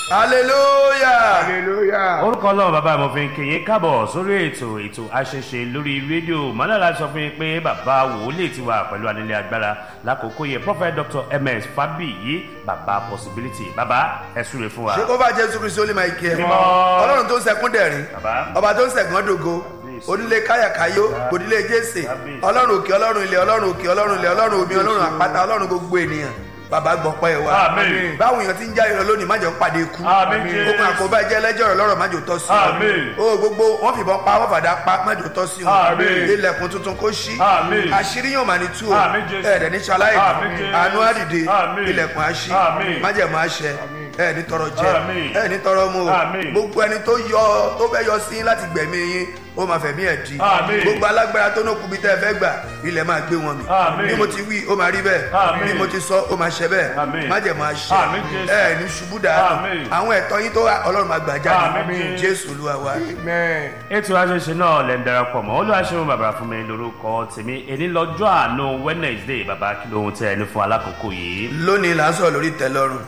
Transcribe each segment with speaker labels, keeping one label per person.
Speaker 1: hallelujah.
Speaker 2: hallelujah.
Speaker 3: orúkọ ọlọ́run bàbá mo fi ń kí yín káàbọ̀ sórí ètò ètò àṣẹṣe lórí rédíò mọ́lára sọ fún yín pé bàbá wòlíì ti wà pẹ̀lú anílé agbára lákòókò yẹ prophet dr ms fabiyi bàbá possibility bàbá ẹ súre fún wa.
Speaker 1: ṣé kó bá jésù kristu ó lè máa kí ẹ
Speaker 3: Mímọ́.
Speaker 1: ọlọ́run tó ń sẹkún dẹ̀rín
Speaker 3: Bàbá.
Speaker 1: ọba tó ń sẹ̀gbọ́n dògo
Speaker 3: Kábíyèsí.
Speaker 1: onílé káyàkáyó onílé jésè
Speaker 3: Kábíyèsí.
Speaker 1: ọlọ́run òkè ọlọ́run ilẹ̀ ọlọ́run òkè ọlọ́run ilẹ̀ ọlọ́run omi ọlọ́run àpáta ọlọ́run gbogbo ènìyàn bàbá gbọ̀pẹ́ wa
Speaker 3: Àmín.
Speaker 1: báwọn èèyàn ti ń jáde lọ lónìí má jẹ́ ń pàdé ikú
Speaker 3: Àmín, Jésù.
Speaker 1: ogun àkóbá jẹ́ ẹlẹ́jọ́ rẹ̀ lọ́rọ̀ má jẹ́ òtọ́ sí
Speaker 3: Àmín.
Speaker 1: o gbogbo wọn fìbọn pa wọn fàdá pa má jẹ́ òtọ́ sí o
Speaker 3: Àmín.
Speaker 1: ilẹ̀kùn tuntun kó ṣí
Speaker 3: Àmín.
Speaker 1: àṣírí yóò máa ní tú o
Speaker 3: Àmín, Jésù.
Speaker 1: ẹ̀ẹ́dẹ̀ ní ṣaláì
Speaker 3: Àmín, Jésù.
Speaker 1: àánú àdìde
Speaker 3: Àmín.
Speaker 1: ilẹ̀kùn àṣí
Speaker 3: Àmín.
Speaker 1: májẹ̀mú àṣẹ ẹ ní tọrọ jẹ
Speaker 3: Àmín.
Speaker 1: ẹ ní tọrọ mu o
Speaker 3: Àmín.
Speaker 1: gbogbo ẹni tó yọ tó fẹ́ yọ sí láti gbẹ̀mí yín ó máa fẹ̀mí ẹ̀ di
Speaker 3: Àmín.
Speaker 1: gbogbo alágbára tó nókun bí tẹ́ ẹ fẹ́ gbà ilẹ̀ máa gbé wọn mì
Speaker 3: Àmín.
Speaker 1: bí mo ti wí ó máa rí bẹ́ẹ̀
Speaker 3: Àmín.
Speaker 1: bí mo ti sọ ó máa ṣẹ bẹ́ẹ̀
Speaker 3: Àmín.
Speaker 1: májẹ̀mú àṣẹ
Speaker 3: Àmín, Jésù.
Speaker 1: ẹ ní ṣubú dànù
Speaker 3: Àmín.
Speaker 1: àwọn ẹ̀tọ́ yín tó wà ọlọ́run máa gbà jáde
Speaker 3: Àmín.
Speaker 1: jésù olúwa wa
Speaker 2: amen.
Speaker 3: ètò àṣẹṣe náà lẹ́ ń darapọ̀ mọ́ olúwaṣẹ́wọ̀n bàbá fún mi lórúkọ tèmi èní lọ́jọ́ àánú wednesday bàbá kí lóhun tẹ ẹni fún alákòókò yìí.
Speaker 1: lónìí là ń sọ̀rọ̀ lórí ìtẹ́lọ́rùn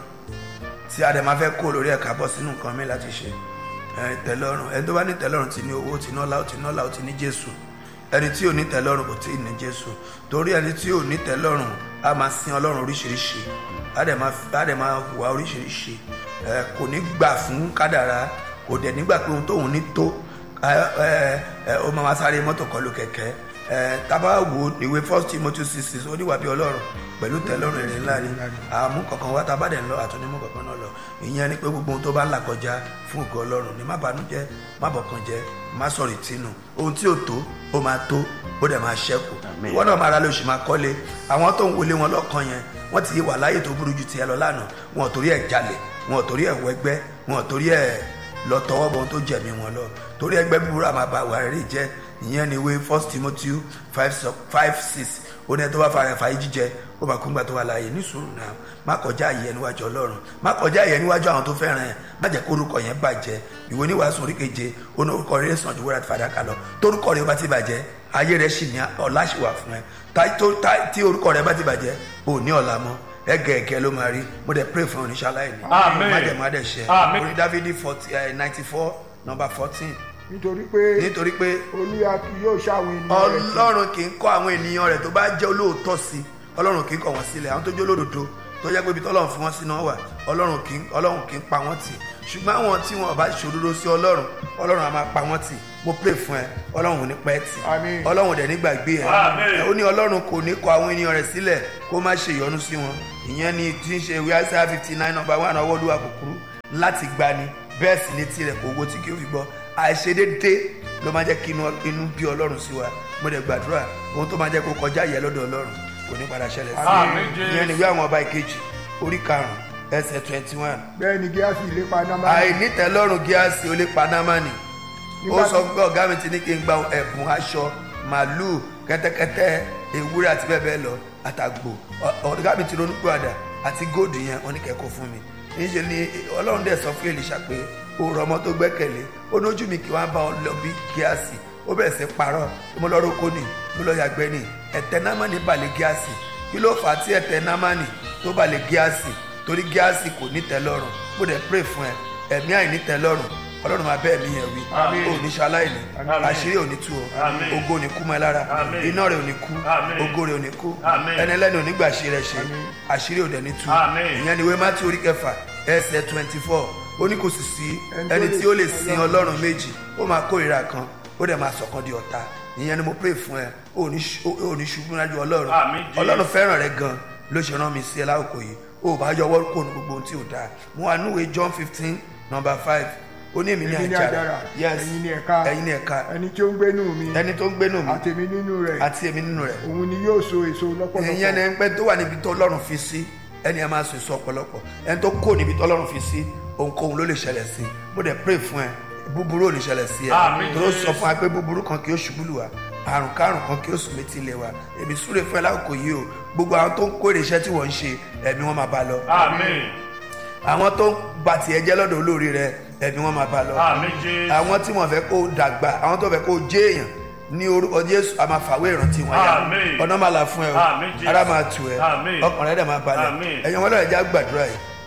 Speaker 1: tí a dẹ̀ máa fẹ́ kó lórí ẹ̀ka bọ́ sínú nǹkan mi láti ṣe ẹ, ìtẹ́lọ́rùn ẹni tó bá ní ìtẹ́lọ́rùn ti ní owó ti nọ́lá ó ti nọ́lá ó ti ní jésù ẹni tí ò ní ìtẹ́lọ́rùn kò tí ì ní jésù torí ẹni tí ò ní ìtẹ́lọ́rùn á máa sin ọlọ́run oríṣiríṣi á dẹ̀ máa á dẹ̀ máa hùwà oríṣiríṣi ẹ, kò ní gbà fún kádàrá kò dẹ̀ nígbà pé ohun tóun ní tó ẹ, ẹ, ẹ, ó máa máa sáré mọ́tò kọlù kẹ̀kẹ́ ẹ, tábà wo ìwé first timothy six six oníwà bíi ọlọ́run pẹ̀lú tẹ́lọ́rùn èrè ńlá ni àmú kankan wá tábà dẹ̀ ń lọ àtúnímú kankan náà lọ ìyẹn ni pé gbogbo ohun tó bá ń là kọjá fún ògo ọlọ́run ni má banújẹ́ má bọ̀kan jẹ́ má sọ̀rọ̀ ìtinú ohun tí ò tó ó máa tó ó dẹ̀ máa ṣẹ́kù
Speaker 3: Àmín.
Speaker 1: ìwọ náà máa ra lóṣù máa kọ́lé àwọn tó ń wọlé wọn lọ́kàn yẹn wọ́n ti wà láyé tó burú ju tiẹ̀ lọ lánàá wọn ò torí ẹ̀ jalè wọn ò torí ẹ̀ wẹgbẹ́ wọn ò torí ẹ̀ lọ tọwọ́ bọ̀ ohun tó jẹ̀mí wọn lọ torí ẹgbẹ́ búburú àmà bá wà rí jẹ́ ìyẹn ni ìwé first timothy five sọ- five six ó ní ẹ tó bá fara ẹ̀fà yìí jíjẹ ó bá kúngbà tó wà láàyè ní sùúrù náà má kọjá àyè níwájú ọlọ́run má kọjá àyè níwájú àwọn tó fẹ́ràn ẹ̀ má jẹ́ kó orúkọ yẹn bàjẹ́ ìwé oníwàásù orí keje ó ní orúkọ rẹ̀ sàn ju wúrà àti fàdákà lọ torúkọ rẹ̀ bá ti bàjẹ́ ayé rẹ̀ sì ní ọ̀la sì wà fún ẹ tá- tó- tá- tí orúkọ rẹ̀ bá ti bàjẹ́ ò ní ọ̀la mọ́ ẹgẹẹgẹ ló máa rí mo dẹ̀ pray fún oníṣàlàyé ni
Speaker 3: Àmín.
Speaker 1: má jẹ́ má dẹ̀ ṣe
Speaker 3: Àmín.
Speaker 1: orí dávidi ninety four number fourteen
Speaker 2: nítorí pé
Speaker 1: nítorí pé
Speaker 2: olúwa kì yóò ṣàwọn ènìyàn rẹ̀ sí.
Speaker 1: ọlọ́run kì í kọ́ àwọn ènìyàn rẹ̀ tó bá jẹ́ olóòótọ́ sí i ọlọ́run kì í kọ̀ wọ́n sílẹ̀ àwọn tó jẹ́ olódodo tó jẹ́ pé ibi tọ́lọ́run fi wọ́n sí náà wà ọlọ́run kì í ọlọ́run kì í pa wọ́n tì ṣùgbọ́n àwọn tí wọn bá ṣòdodo sí ọlọ́run ọlọ́run á máa pa wọ́n tì mo pray fún ẹ ọlọ́run ò ní pẹ́ tì
Speaker 2: Àmín.
Speaker 1: ọlọ́run ò dẹ̀ ní gbàgbé ẹ
Speaker 3: Àmín.
Speaker 1: ó ní ọlọ́run kò ní kọ̀ àwọn ènìyàn rẹ̀ sílẹ̀ kó má ṣe ìyọnu sí wọn ìyẹn ni tí ń ṣe ìwé Isaiah fifty nine number one ọwọ́ olúwa kúkúrú láti gbani bẹ́ẹ̀ sì ni tirẹ̀ kò wo tí kì í fi gbọ́ àìṣedédé ló máa jẹ́ kí inú inú bí ọlọ́run sí wa mo dẹ̀ gbàdúrà ohun tó máa jẹ́ kó kọjá yẹ lọ́dọ̀ ọlọ́run kò ní padà ṣẹlẹ̀ sí
Speaker 3: Àmín,
Speaker 1: i
Speaker 3: Jésù.
Speaker 1: ìyẹn ni ìwé àwọn ọba ìkejì orí karùn-ún ẹsẹ̀ twenty one
Speaker 2: bẹ́ẹ̀ ni gíásì ìlépa náà
Speaker 1: àìnítẹ́lọ́rùn gíásì ó lè pa námánì ó
Speaker 2: Nígbà
Speaker 1: sọ
Speaker 2: tí-
Speaker 1: pé ọ̀gá mi ti ní kí n gba ẹ̀bùn aṣọ màálùú kẹ́tẹ́kẹ́tẹ́ ewúrẹ́ àti bẹ́ẹ̀ bẹ́ẹ̀ lọ àtàgbò Ọ- ọ̀gá mi ti ronú pé àdá àti góòdù yẹn wọ́n ní kẹ́kọ̀ọ́ fún mi níṣẹ́ ni ọlọ́run dẹ̀ sọ fún Èlíṣà pé o rọ ọmọ tó gbẹ́kẹ̀lé ó ní ojú mi kí wọ́n bá ọ lọ bí gíásì ó bẹ̀rẹ̀ sí parọ́ mo lọ roko ni mo lọ yàgbẹ́ ni ẹ̀tẹ̀ námánì balẹ̀ gíásì kí ló fà á tí ẹ̀tẹ̀ námánì tó balẹ̀ gíásì torí gíásì kò ní tẹ́lọ́rùn mo dẹ̀ pray fún ẹ ẹ̀mí àìní tẹ́lọ́rùn ọlọ́run máa bẹ́ẹ̀ mí yẹn wí
Speaker 3: Àmín.
Speaker 1: ò ní ṣaláìní
Speaker 3: Àmín.
Speaker 1: àṣírí ò ní tú ọ
Speaker 3: Àmín.
Speaker 1: ògo ò ní kú mọ́ ẹ lára
Speaker 3: Àmín.
Speaker 1: iná rẹ̀ ò ní kú
Speaker 3: Àmín.
Speaker 1: ògo rẹ̀ ò ní kú
Speaker 3: Àmín.
Speaker 1: ẹni ẹlẹ́ni ò ní gbà ṣe rẹ̀ ṣe àṣírí ò dẹ̀ ní tú
Speaker 3: Àmín.
Speaker 1: ìyẹn ni ìwé mátí orí kẹfà ẹsẹ̀ twenty four ó ní kò sì sí ẹni tí ó lè sin ọlọ́run méjì ó máa kórìíra kan ó dẹ̀ máa sọ̀kan di ọ̀tá ìyẹn ni mo pray fún ẹ ò ní ṣu- ò ní ṣubú níwájú ọlọ́run
Speaker 3: Àmín, Jésù.
Speaker 1: ọlọ́run fẹ́ràn rẹ gan ló ṣe rán mi sí ẹ láòkò yìí ó bá yọwọ́ kó nu gbogbo ohun tí ò dáa mo wà núwèé John fifteen number five ó ní èmi ní
Speaker 2: èmi ní
Speaker 1: àjàrà
Speaker 2: àjàrà
Speaker 1: yes
Speaker 2: ẹ̀yin ní ẹ̀ka
Speaker 1: ẹ̀yin ní ẹ̀ka
Speaker 2: ẹni tí ó ń gbénú mi
Speaker 1: ẹni tó ń gbénú mi
Speaker 2: àtèmi nínú rẹ̀
Speaker 1: àti èmi nínú rẹ̀
Speaker 2: òun ni yóò so èso lọ́pọ̀lọpọ̀
Speaker 1: ìyẹn ni pé tó wà níbi tó ọlọ́run fi sí ẹni ẹ máa sọ èso ọ̀pọ̀lọpọ̀ ẹni tó kó níbi tó ọlọ́run fi sí ohunkóhun ló lè ṣẹlẹ̀ sí mo dẹ̀ pray fún ẹ búburú ò ní ṣẹlẹ̀ sí ẹ
Speaker 3: Àmín,
Speaker 1: tó sọ
Speaker 3: Jésù.
Speaker 1: fún wa pé búburú kan kì í ṣubú lù wá àrùn kárùn kan kì í sùn létí ilé wa èmi súre fún ẹ lákòókò yìí o gbogbo àwọn tó ń kórè iṣẹ́ tí wọ́n ń ṣe ẹ̀mí wọn máa bá lọ
Speaker 3: Àmín.
Speaker 1: àwọn tó ń ba tiẹ̀ jẹ́ lọ́dọ̀ olórí rẹ ẹ̀mí wọn máa bá lọ
Speaker 3: Àmín Jésù.
Speaker 1: àwọn tí wọ́n fẹ́ kó dàgbà àwọn tó fẹ́ kó jẹ́ èèyàn ní orúkọ jésù a máa fàwé ìrántí wọn yá
Speaker 3: Àmín.
Speaker 1: ọ̀nà máa là fún ẹ o
Speaker 3: Àmín, Jésù.
Speaker 1: ara máa tù ẹ
Speaker 3: Àmín.
Speaker 1: ọkàn rẹ dẹ̀ máa balẹ̀
Speaker 3: Àmín.
Speaker 1: ẹ̀yin wọn lọ́rẹ̀ já gbàdúrà yìí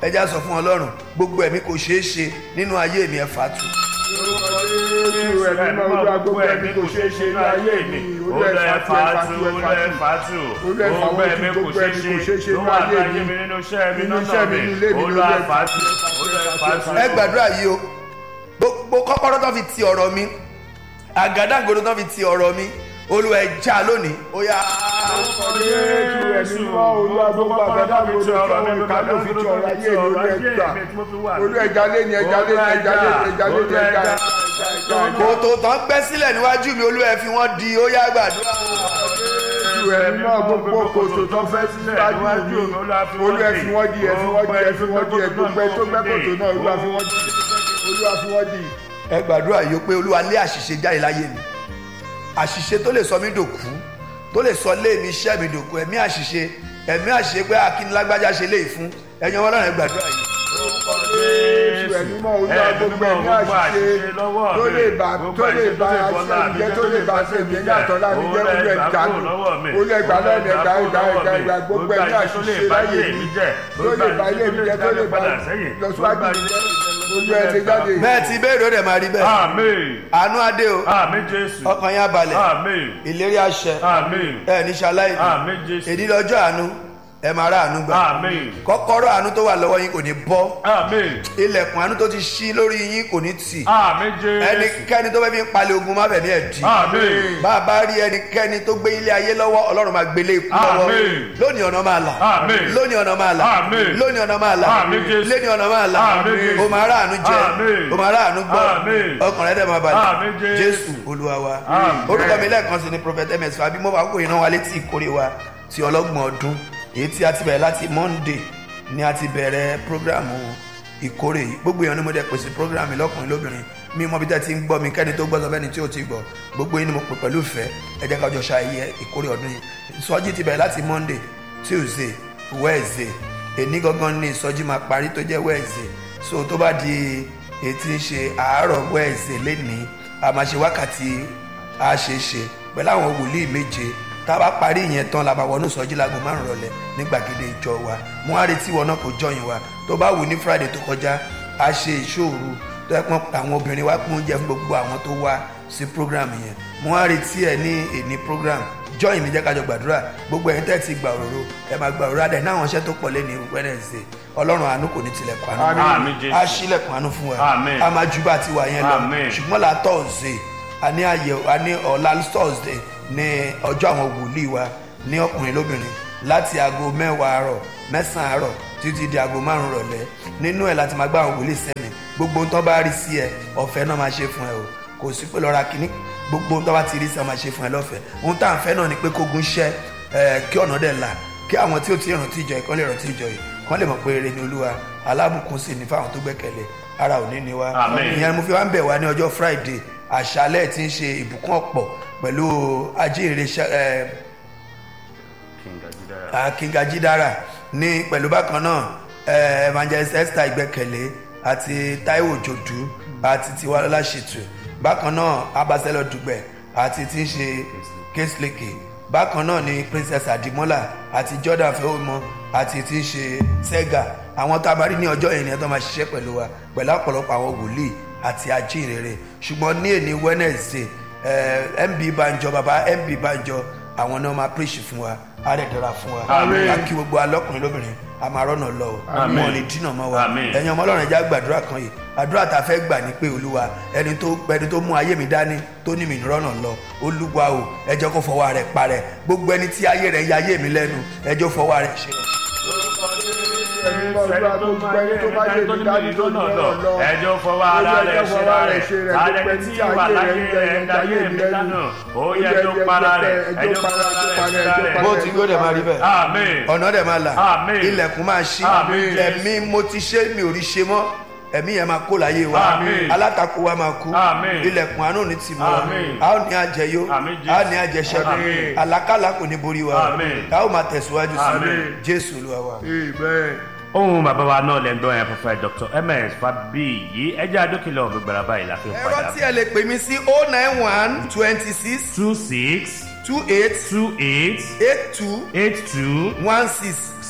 Speaker 1: ẹ já sọ fún ọlọ́run gbogbo ẹ̀mí kò ṣeé ṣe nínú ayé mi ẹ fàtú
Speaker 2: Jésù ẹ̀mí náà olúwa gbogbo ẹ̀mí kò ṣeé ṣe ní ayé mi. Olú ẹ̀ fàtú ẹ̀ fàtú ẹ̀ fàtú. Olú ẹ̀ fàwọ́ ojú gbogbo ẹ̀mí kò ṣeé ṣe ní ayé mi.
Speaker 3: nínú iṣẹ́ mi
Speaker 2: Nínú
Speaker 3: nínú
Speaker 2: iṣẹ́ mi, nínú ilé mi,
Speaker 3: olú
Speaker 2: olú ẹ̀
Speaker 3: àfàtú olú àfàtú.
Speaker 1: ẹ gbàdúrà yìí o gbogbo kọ́kọ́rọ́ tó fi ti ọ̀rọ̀ mi àgádágodo tó fi ti ọ̀rọ̀ mi olúwa ẹ já lónìí ó yá
Speaker 2: Jésù ẹ̀mí náà olúwa gbogbo àgbàdo àwọn olùkọ́ ìkàlẹ̀ òfin ti ọ̀rọ̀ ayé mi olú ẹ̀ gbà. Olú ẹja lé ní ẹja lé ní ẹja lé ní ẹja lé ní ẹja lé ní.
Speaker 1: kòtò tán gbẹ́ sílẹ̀ níwájú mi olúwa ẹ fi wọ́n di ó yá gbàdúrà
Speaker 2: Jésù ẹ̀mí náà gbogbo kòtò tó fẹ́ síwájú mi. Olú ẹ̀ fi wọ́n di ẹ̀ fi wọ́n di ẹ̀ fi wọ́n di ẹ̀ gbogbo ẹ̀ tó gbẹ́ kòtò náà olúwa fi wọ́n di. Olúwa fi wọ́n di.
Speaker 1: ẹ gbàdúrà yìí ó pé olúwa lé àṣìṣe jáde láyé mi àṣìṣe tó lè sọ mí dòkú tó lè sọ lé mi iṣẹ́ mi dòkú ẹ̀mí àṣìṣe ẹ̀mí àṣìṣe pé akínlágbájá ṣe léyìí fún ẹ̀yin ọmọ ọlọ́run ẹ gbàdúrà yìí
Speaker 2: Jésù ẹ̀mí náà olúwa gbogbo ẹ̀mí àṣìṣe tó lè bá tó lè bá aṣọ ìjẹ́ tó lè bá aṣọ ìjẹ́ ní àtọ́lá mi jẹ́ olú ẹ̀ dànù. Olú ẹ̀gbá lọ́nà ẹ̀gbá ẹ̀gbá ẹ̀gbá ẹ̀gbá gbogbo ẹ̀mí àṣìṣe láyé mi tó lè bá ilé mi jẹ́ tó lè bá lọ́síwájú mi jẹ́ olú ẹ̀ ti jáde.
Speaker 1: bẹ́ẹ̀ ti béèrè ó dẹ̀ máa rí bẹ́ẹ̀
Speaker 3: àmín
Speaker 1: àánú adé o
Speaker 3: àmín jésù
Speaker 1: ọkàn yín abalẹ̀
Speaker 3: àmín
Speaker 1: ìlérí àṣẹ
Speaker 3: àmín
Speaker 1: ẹ ní ṣaláì
Speaker 3: àmín jésù
Speaker 1: èdè lọ́jọ́ àánú ẹ máa rà àánú gbà
Speaker 3: àmín
Speaker 1: kọ́kọ́rọ́ àánú tó wà lọ́wọ́ yín kò ní bọ́
Speaker 3: àmín
Speaker 1: ilẹ̀kùn àánú tó ti ṣí lórí yín kò ní tì
Speaker 3: àmín jésù
Speaker 1: ẹnikẹ́ni tó fẹ́ fi ń palẹ̀ ogun má fẹ̀mí ẹ̀ dì
Speaker 3: àmín
Speaker 1: bá a bá rí ẹnikẹ́ni tó gbé ilé ayé lọ́wọ́ ọlọ́run máa gbélé ikú lọ́wọ́
Speaker 3: Àmín.
Speaker 1: lónìí ọ̀nà máa là
Speaker 3: Àmín.
Speaker 1: lónìí ọ̀nà máa là
Speaker 3: Àmín.
Speaker 1: lónìí ọ̀nà máa là
Speaker 3: Àmín, Jésù.
Speaker 1: lónìí ọ̀nà máa là
Speaker 3: Àmín, Jésù.
Speaker 1: o máa rà àánú jẹ
Speaker 3: Àmín.
Speaker 1: o máa rà àánú gbọ́
Speaker 3: Àmín.
Speaker 1: ọkàn rẹ̀ dẹ̀ máa
Speaker 3: Àmín,
Speaker 1: balẹ̀
Speaker 3: Jésù.
Speaker 1: jésù olúwa wa
Speaker 3: Àmín.
Speaker 1: orúkọ mi lẹ́ẹ̀kan sí ni prophet ms fabi mo bá kó iná wa létí ìkórè wa ti ọlọ́gbọ̀n ọdún èyí tí a ti bẹ̀rẹ̀ láti monday ni a ti bẹ̀rẹ̀ programu ìkórè yìí gbogbo èèyàn ni mo dẹ̀ pèsè programu yìí lọ́kùnrin lóbìnrin mi mọ bí tẹ́ ti ń gbọ́ mi kẹ́ni tó gbọ́ sọ fẹ́ni tí ò ti gbọ́ gbogbo yín ni mo pè pẹ̀lú ìfẹ́ ẹ jẹ́ ká jọ ṣayẹyẹ ìkórè ọdún yìí ìsọjí ti bẹ̀rẹ̀ láti monday tuesday wednesday èní gangan ni ìsọjí máa parí tó jẹ́ wednesday so tó bá di ètí ń ṣe àárọ̀ wednesday lénìí a máa ṣe wákàtí àṣeṣe pẹ̀lú àwọn wòlíì méje tá a bá parí ìyẹn tán la bá wọnú sọjí láago márùn rọ̀lẹ́ ní gbàgede ìjọ wa mo á retí wọn náà kó jọyìn wa tó bá wù ní friday tó kọjá a ṣe ìṣòro tó yẹ pọn àwọn obìnrin wa pín oúnjẹ fún gbogbo àwọn tó wá sí program yẹn mo á retí ẹ ní èní program jọyìn mi jẹ́ kájọ gbàdúrà gbogbo ẹ̀yin tẹ́ ti gbà òróró ẹ máa gbà òróró adẹ náà àwọn iṣẹ́ tó pọ̀ lẹ́ni wednesday ọlọ́run àánú kò ní tilẹ̀kùn àánú
Speaker 3: Àmín, Jésù.
Speaker 1: á ṣílẹ̀kùn àánú fún wa
Speaker 3: Àmín.
Speaker 1: a máa ju bá tiwa yẹn lọ
Speaker 3: Àmín.
Speaker 1: ṣùgbọ́n la thursday a ní àyẹ̀wò a ní ọ̀la thursday ní ọjọ́ àwọn wòlíì wa ní ọkùnrin lóbìnrin láti aago mẹ́wàá àárọ̀ mẹ́sàn-án àárọ̀ títí di aago márùn-ún rọ̀lẹ́ nínú ẹ̀ láti máa gbá àwọn wòlíì sẹ́mi gbogbo ohun tó bá rí sí ẹ ọ̀fẹ́ náà máa ṣe fún ẹ o kò sí pé lọ́ra kínní gbogbo ohun tó bá ti rí sí ẹ máa ṣe fún ẹ lọ́fẹ̀ẹ́ ohun tá à ń fẹ́ náà ni pé kógun ṣẹ́ ẹ kí ọ̀nà dẹ̀ là kí àwọn tí ó ti rántí ìjọ yìí kán lè rántí ìjọ yìí kán lè mọ̀ pé rere ni olúwa alábùkún sì ní fáwọn tó gbẹ́kẹ̀lé ara ò ní ní wa
Speaker 3: Àmín.
Speaker 1: ìyẹn ni mo fi wá ń bẹ̀ wá ní ọjọ́ friday àṣálẹ̀ tí ń ṣe ìbùkún ọ̀pọ̀ pẹ̀lú ajínrere ṣẹ- ẹ,
Speaker 3: King Ajidara.
Speaker 1: akíngajidara ní pẹ̀lú bákan náà ẹ, evangelist esther ìgbẹ́kẹ̀lé àti taiwo jòdú àti tiwalọ́lá ṣètù bákan náà abasẹ́lọ̀ dùgbẹ̀ àti tí ń ṣe késleke bákan náà ni princess adimola àti jordan fẹ́wọ́mọ àti tí ń ṣe sega àwọn tá a bá rí ní ọjọ́ yẹn ni ẹ tó máa ṣiṣẹ́ pẹ̀lú wa pẹ̀lú ọ̀pọ̀lọpọ̀ àwọn wòlíì àti ajínrere ṣùgbọ́n ní èní wednesday ẹ, mb banjọ baba mb banjọ àwọn náà máa preach fún wa á dẹ̀ dára fún wa
Speaker 3: Àmín.
Speaker 1: a kí gbogbo alọ́kùnrin lóbìnrin a máa rọ́nà lọ o
Speaker 3: Àmín.
Speaker 1: wọn ò ní dínà mọ́ wa
Speaker 3: Àmín.
Speaker 1: ẹ̀yin ọmọ ọlọ́run ẹja gbàdúrà kan yìí àdúrà tá a fẹ́ gbà ní pé olúwa ẹni tó ẹni tó mú ayé mi dání tó ní mi rọ́nà lọ olúwa o ẹjọ́ kó fọwọ́ rẹ̀ parẹ́ gbogbo ẹni tí ayé rẹ̀ ń ya ayé mi lẹ́nu ẹjọ́ fọwọ́ rẹ̀ ṣe
Speaker 2: Ẹni lọ́dọ̀ gbogbo ẹni tó bá yé mi dání tó ní ọ̀rọ̀ lọ.
Speaker 3: ẹjọ́ fọwọ́ ara rẹ̀ ṣe ra rẹ̀ alẹ́ tí ìwà láyé rẹ̀ ń dayé mi lánà ó yẹ ẹjọ́ para rẹ̀ ẹjọ́ para rẹ̀ ṣe ra rẹ̀.
Speaker 1: bó ti gbó dẹ̀ máa rí bẹ́ẹ̀
Speaker 3: Àmín.
Speaker 1: ọ̀nà dẹ̀ máa là
Speaker 3: Àmín.
Speaker 1: ilẹ̀kùn máa ṣí
Speaker 3: Àmín.
Speaker 1: ẹ̀mí mo ti ṣe mi ò rí ṣe mọ́ ẹ̀mí yẹn máa kó láyé wa
Speaker 3: Àmín.
Speaker 1: alátakò wa máa kú
Speaker 3: Àmín.
Speaker 1: ilẹ̀kùn àánú ní tì mọ́ wa
Speaker 3: Àmín.
Speaker 1: a ó ní àjẹyó
Speaker 3: Àmín, Jésù.
Speaker 1: a ó ní àjẹṣẹ́gun
Speaker 3: Àmín.
Speaker 1: àlákàlà kò ní borí wa
Speaker 3: Àmín.
Speaker 1: a ó máa tẹ̀síwájú sí
Speaker 3: Àmín.
Speaker 1: jésù olúwa wa.
Speaker 2: Amen.
Speaker 3: ohun bàbá wa náà lẹ́ńdọ́ yẹn prophet dr ms fabiyi ẹjẹ́ adókèlè ọ̀gbẹ̀gbẹ̀rẹ̀ báyìí la fi ń
Speaker 1: ẹ̀rọ
Speaker 3: padà.
Speaker 1: tí ẹ lè pè mí sí oh nine one twenty six
Speaker 3: two six
Speaker 1: two eight
Speaker 3: two eight
Speaker 1: eight two
Speaker 3: eight two
Speaker 1: one six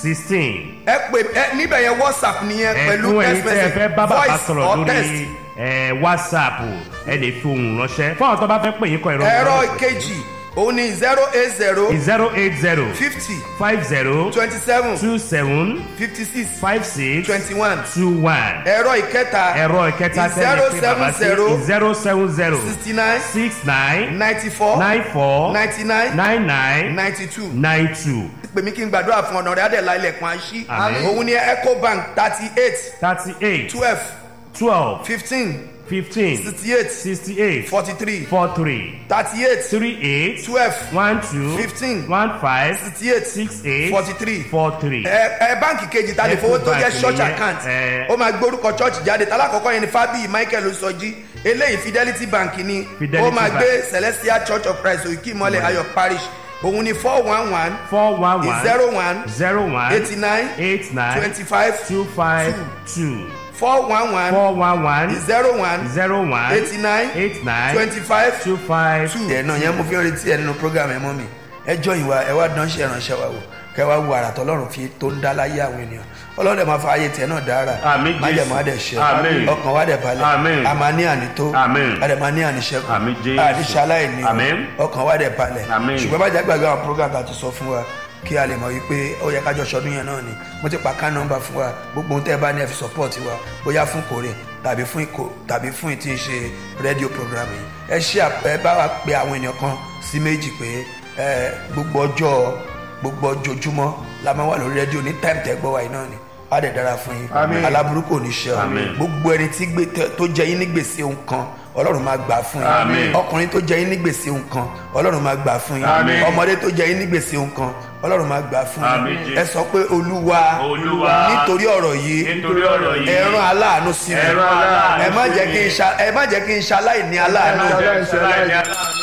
Speaker 3: sixteen.
Speaker 1: ẹ pè ẹ níbẹ̀ yẹn whatsapp nìyẹn pẹ̀lú
Speaker 3: ẹ̀fún ẹ̀yin
Speaker 1: text
Speaker 3: tẹ́ ẹ
Speaker 1: message
Speaker 3: fẹ́ bá bàbá
Speaker 1: voice
Speaker 3: sọ̀rọ̀
Speaker 1: or text.
Speaker 3: lórí ẹ̀, whatsapp ẹ lè fi ohùn ránṣẹ́ fún àwọn tó bá fẹ́ pè yín kọ ẹ̀rọ
Speaker 1: ẹ̀rọ ìkejì òun ni zero eight zero
Speaker 3: zero eight zero
Speaker 1: fifty
Speaker 3: five zero
Speaker 1: twenty seven
Speaker 3: two seven
Speaker 1: fifty six
Speaker 3: five six
Speaker 1: twenty one
Speaker 3: two one
Speaker 1: ẹ̀rọ ìkẹta
Speaker 3: ẹ̀rọ ìkẹta
Speaker 1: zero
Speaker 3: tẹ́lẹ̀ pé
Speaker 1: seven
Speaker 3: bàbá sí
Speaker 1: zero
Speaker 3: zero seven zero
Speaker 1: sixty nine
Speaker 3: six nine
Speaker 1: ninety four
Speaker 3: nine four
Speaker 1: ninety nine
Speaker 3: nine nine
Speaker 1: ninety two
Speaker 3: nine two
Speaker 1: pè mí kí n gbàdúrà fún ọ̀nà rẹ̀ adẹ̀lá ilẹ̀kùn àṣì
Speaker 3: Àmín.
Speaker 1: òun ni ecobank thirty eight
Speaker 3: thirty eight
Speaker 1: twelve
Speaker 3: twelve
Speaker 1: fifteen
Speaker 3: fifteen
Speaker 1: sixty eight
Speaker 3: sixty eight
Speaker 1: forty three
Speaker 3: four three
Speaker 1: thirty eight
Speaker 3: three eight
Speaker 1: twelve
Speaker 3: one two
Speaker 1: Fifteen.
Speaker 3: one five
Speaker 1: sixty eight
Speaker 3: six eight
Speaker 1: forty three
Speaker 3: four three.
Speaker 1: ẹ ẹ báǹkì kejì ta lè fowó tó jẹ
Speaker 3: Ecobank
Speaker 1: church
Speaker 3: nìyẹn,
Speaker 1: account
Speaker 3: ẹ.
Speaker 1: ó máa gbórúkọ church jáde tálákọ̀ọ́kọ́ yẹn ni fábíyì michael sọjí eléyìí fidelity bank ni
Speaker 3: Fidelity
Speaker 1: ó máa
Speaker 3: Bank.
Speaker 1: gbé celestial church of christ òkè ìmọ̀lẹ̀ ayọ̀ parish òun ni four one one
Speaker 3: four one one
Speaker 1: zero one
Speaker 3: zero one
Speaker 1: eighty nine
Speaker 3: eight nine
Speaker 1: twenty five
Speaker 3: two five two
Speaker 1: four one one
Speaker 3: four one one
Speaker 1: zero one
Speaker 3: zero one
Speaker 1: eighty nine
Speaker 3: eight nine
Speaker 1: twenty five
Speaker 3: two five
Speaker 1: two. ẹ̀ náà yẹn mo fi ń retí ẹ nínú program ẹ mọ́ mi ẹ jọ ìwà ẹ wá dánṣẹ́ ìránṣẹ́ wa wò kẹ wá wo àrà tọ́lọ́run fi tó ń dá láyé àwọn ènìyàn ọlọ́run dẹ̀ máa fa ayé tiẹ̀ náà dára
Speaker 3: Àmín,
Speaker 1: májẹ̀mú
Speaker 3: Jésù.
Speaker 1: adẹ̀ ṣe
Speaker 3: Àmín.
Speaker 1: ọkàn wa dẹ̀ balẹ̀
Speaker 3: Àmín.
Speaker 1: a máa ní ànító
Speaker 3: Àmín.
Speaker 1: a dẹ̀ máa ní àníṣẹ́kù
Speaker 3: Àmín, Jésù.
Speaker 1: àníṣe aláìní
Speaker 3: Àmín.
Speaker 1: ọkàn wa dẹ̀ balẹ̀
Speaker 3: Àmín.
Speaker 1: ṣùgbọ́n bá jẹ́ gbàgbé àwọn program tá a ti sọ fún wa kí a lè mọ̀ wípé ó yẹ kájọ ṣọdún yẹn náà ni mo ti pa ká nọ́mbà fún wa gbogbo ohun tẹ́ ẹ bá ní ẹ fi support wa bóyá fún kórè tàbí fún ìkó tàbí fún ìtí ń ṣe rédíò program yìí ẹ ṣe àp- ẹ bá wa pe àwọn ènìyàn kan sí méjì pé ẹ gbogbo ọjọ́ gbogbo ọjọ́júmọ́ la máa wà lórí rédíò ní time tẹ́ gbọ́ wa yìí náà ni á dẹ̀ dára fún yín
Speaker 2: Àmín.
Speaker 1: aláburú kò ní ṣe ọ
Speaker 3: Àmín.
Speaker 1: gbogbo ẹni tí gbé tẹ- tó jẹ yín ní gbèsè ohun kan ọlọ́run máa gbà fún yín
Speaker 3: Àmín.
Speaker 1: ọkùnrin tó jẹ yín ní gbèsè ohun kan ọlọ́run máa gbà fún yín
Speaker 3: Àmín.
Speaker 1: ọmọdé tó jẹ yín ní gbèsè ohun kan ọlọ́run máa gbà fún
Speaker 3: Àmín,
Speaker 1: yín
Speaker 3: Jésù.
Speaker 1: ẹ sọ pé olúwa
Speaker 3: Olúwa.
Speaker 1: nítorí ọ̀rọ̀ yìí
Speaker 3: nítorí ọ̀rọ̀ yìí
Speaker 1: ẹ rán aláàánú sí mi
Speaker 3: Ẹ rán aláàánú
Speaker 1: ẹ má
Speaker 3: sí
Speaker 1: jẹ́
Speaker 3: mi.
Speaker 1: kí n ṣa- ẹ má jẹ́ kí n ṣaláìní aláàánú
Speaker 2: Ẹ má jẹ́-
Speaker 3: Jésù láì ní aláàánú.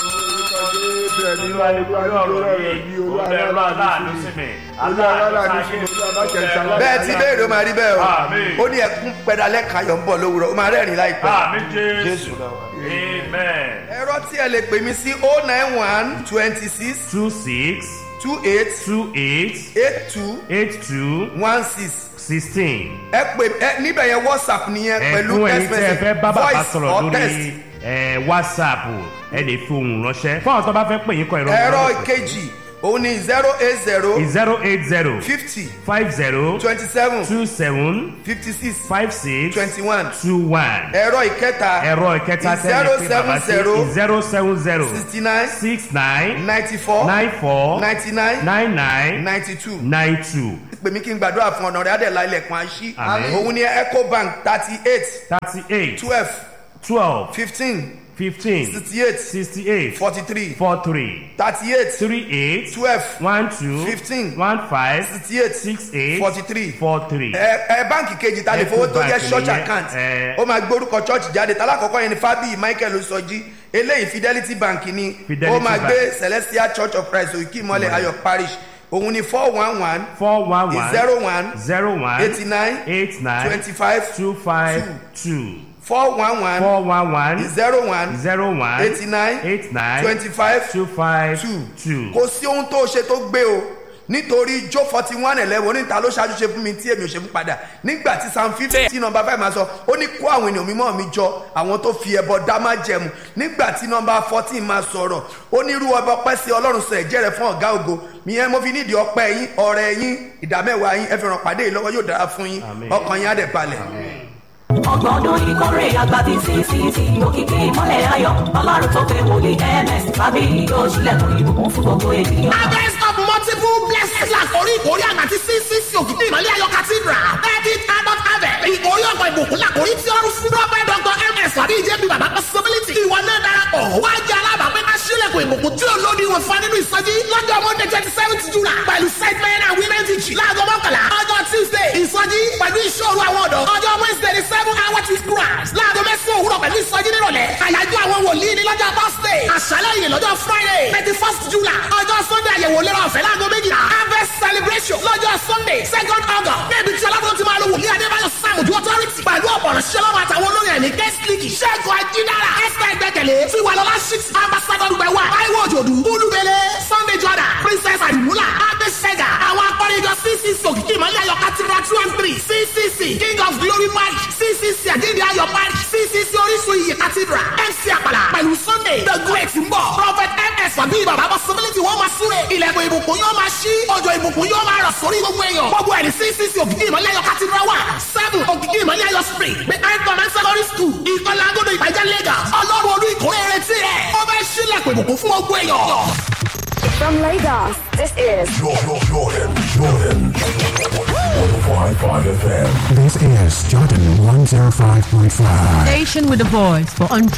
Speaker 3: Olúwa nítorí ọ̀rọ̀ yìí ó lè rán aláàánú sí mi. Aláàánú sí mi.
Speaker 1: bẹ́ẹ̀ tí béèrè ó máa rí bẹ́ẹ̀
Speaker 3: Àmín.
Speaker 1: o ó ní ẹkún pẹ̀dálẹ́ kayọ̀ ń bọ̀ lówùrọ̀ ó máa rẹ́rìn láìpẹ́
Speaker 3: Àmín Jésù.
Speaker 1: jésù lọ́wọ́.
Speaker 3: Amen.
Speaker 1: ẹ̀rọ tí ẹ lè pè mí sí oh nine one twenty six
Speaker 3: two six
Speaker 1: two eight
Speaker 3: two eight
Speaker 1: eight two
Speaker 3: eight two
Speaker 1: one six
Speaker 3: sixteen.
Speaker 1: ẹ pè ẹ níbẹ̀ yẹn whatsapp nìyẹn pẹ̀lú
Speaker 3: ẹ̀fún ẹ̀yin
Speaker 1: text
Speaker 3: tẹ́ ẹ
Speaker 1: message
Speaker 3: fẹ́ bá bàbá
Speaker 1: voice
Speaker 3: sọ̀rọ̀
Speaker 1: or text.
Speaker 3: lórí ẹ̀, whatsapp ẹ lè fi ohùn ránṣẹ́ fún àwọn tó bá fẹ́ pè yín kọ ẹ̀rọ
Speaker 1: ẹ̀rọ ìkejì òun ni zero eight zero
Speaker 3: zero eight zero
Speaker 1: fifty
Speaker 3: five zero
Speaker 1: twenty seven
Speaker 3: two seven
Speaker 1: fifty six
Speaker 3: five six
Speaker 1: twenty one
Speaker 3: two one.
Speaker 1: ẹ̀rọ ìkẹta
Speaker 3: ẹ̀rọ ìkẹta tẹ́lẹ̀ pé bàbá sí zero seven zero
Speaker 1: sixty nine
Speaker 3: six nine
Speaker 1: ninety four
Speaker 3: nine four
Speaker 1: ninety nine
Speaker 3: nine nine
Speaker 1: ninety two
Speaker 3: nine two
Speaker 1: pè mí kí n gbàdúrà fún ọ̀nà rẹ̀ adẹ̀lá ilẹ̀kùn àṣì
Speaker 3: Àmín.
Speaker 1: òun ni ecobank thirty eight
Speaker 3: thirty eight
Speaker 1: twelve
Speaker 3: twelve
Speaker 1: fifteen
Speaker 3: fifteen
Speaker 1: sixty eight
Speaker 3: sixty eight
Speaker 1: forty three
Speaker 3: four three
Speaker 1: thirty eight
Speaker 3: three eight
Speaker 1: twelve
Speaker 3: one two
Speaker 1: Fifteen.
Speaker 3: one five
Speaker 1: sixty eight
Speaker 3: six eight
Speaker 1: forty three
Speaker 3: four three.
Speaker 1: ẹ ẹ báǹkì kejì ta lè fowó tó jẹ
Speaker 3: Ecobank
Speaker 1: church
Speaker 3: nìyẹn,
Speaker 1: account
Speaker 3: ẹ.
Speaker 1: ó máa gbórúkọ church jáde tálákọ̀ọ́kọ́ yẹn ni fábíyì michael sọjí eléyìí fidelity bank ni
Speaker 3: Fidelity
Speaker 1: ó máa
Speaker 3: Bank.
Speaker 1: gbé celestial church of christ òkè ìmọ̀lẹ̀ ayọ̀ parish òun ni four one one
Speaker 3: four one one
Speaker 1: zero one
Speaker 3: zero one
Speaker 1: eighty nine
Speaker 3: eight nine
Speaker 1: twenty five
Speaker 3: two five two
Speaker 1: four one one
Speaker 3: four one one
Speaker 1: zero one
Speaker 3: zero one
Speaker 1: eighty nine
Speaker 3: eight nine
Speaker 1: twenty five
Speaker 3: two five
Speaker 1: two
Speaker 3: two.
Speaker 1: kò sí ohun tó ṣe tó gbé o nítorí jó forty one eleven oníta ló ṣáájú ṣe fún mi tí èmi ò ṣe fún padà nígbà tí psalm fifty nọmba five máa sọ ó ní kó àwọn ènìyàn mímọ́ mi jọ àwọn tó fi ẹbọ dá má jẹmu nígbà tí nọmba fourteen máa sọ̀rọ̀ ó ní irú ọba ọpẹ́ sí ọlọ́run sọ ẹ̀jẹ̀ rẹ̀ fún ọ̀gá ògo ìyẹn mo fi nídìí ọpẹ́ yín ọrẹ yín ìdámẹ́wàá yín ẹ fi ràn pàdé yìí lọ́wọ́ yóò dára fún yín
Speaker 3: Àmín.
Speaker 1: ọkàn yín á dẹ̀ balẹ̀.
Speaker 4: ọgbọ̀n ọdún ìkórè àgbà tí ccc òkìkí ìmọ̀lẹ̀ ayọ̀ ọlọ́run tó fẹ́ wòlé ms tàbí yóò ṣílẹ̀kùn ìbùkún fún gbogbo ènìyàn.
Speaker 5: harvest of multiple blessings àkórí ìkórè àgbà tí ccc òkìkí ìmọ̀lẹ̀ ayọ̀ cathedral thirty adult harvest ìkórè ọgbà ìbùkún làkórí tí ọrùn fún prophet dr ms tàbí ìjẹ́bi bàbá possibility ìwọ náà darapọ̀ wá jẹ́ alábàápẹ́ ká ṣílẹ̀kùn ìbùkún tí olódi wọn fa nínú ìsọjí lọ́jọ́ monday twenty seventh july pẹ̀lú set men and women teaching láago mọ́kànlá ọjọ́ tuesday ìsọjí pẹ̀lú ìṣòro àwọn ọ̀dọ́ ọjọ́ wednesday ní seven hour to grass láago mẹ́sàn-án òwúrọ̀ pẹ̀lú ìsọjí nírọ̀lẹ́ àyájọ́ àwọn wòlíì ní lọ́jọ́ thursday àṣálẹ́ yìí lọ́jọ́ friday thirty first july ọjọ́ sunday àyẹ̀wò lérò ọ̀fẹ́ láago méjìlá harvest celebration lọ́jọ́ sunday second august níbi tí ọlọ́run ti máa lo wòlíì adébáyọ̀ sàmùdú authority pẹ̀lú ọ̀pọ̀rọ̀ ṣẹlọ́wọ́ àtàwọn olóyè ní guest league ṣẹ́gun ajídára esther ẹgbẹ́kẹ̀lé tiwalọ́lá six ambassador gbẹ̀wà taiwo òjòdú olúbele sunday jordan princess àdìmúlà abẹ́sẹ̀gà àwọn akọrin ìjọ ccc òkìkí glory march ccc àjíǹde ayọ̀ march ccc orísun iyì cathedral mc àpàlà pẹ̀lú sunday the great ń bọ̀ prophet ms wàbí bàbá possibility wọ́n máa súre ilẹ̀kùn ìbùkún yóò máa ṣí ọjọ́ ìbùkún yóò máa rọ̀ sórí gbogbo èèyàn gbogbo ẹ̀rí ccc òkìkí ìmọ̀lẹ́ ayọ̀ cathedral wà seven òkìkí ìmọ̀lẹ́ ayọ̀ spring behind command secondary school ìkọlà agodo ìpàjẹ́ lagos ọlọ́run olú ìkórè retí rẹ̀ ó fẹ́ sílẹ̀kùn ìbùkún fún gbogbo èèyàn.
Speaker 6: From Lagos, this is
Speaker 7: Jordan, Jordan, Jordan. 105.5 FM.
Speaker 8: This is Jordan 105.5.
Speaker 9: Station with a voice for entrepreneurs.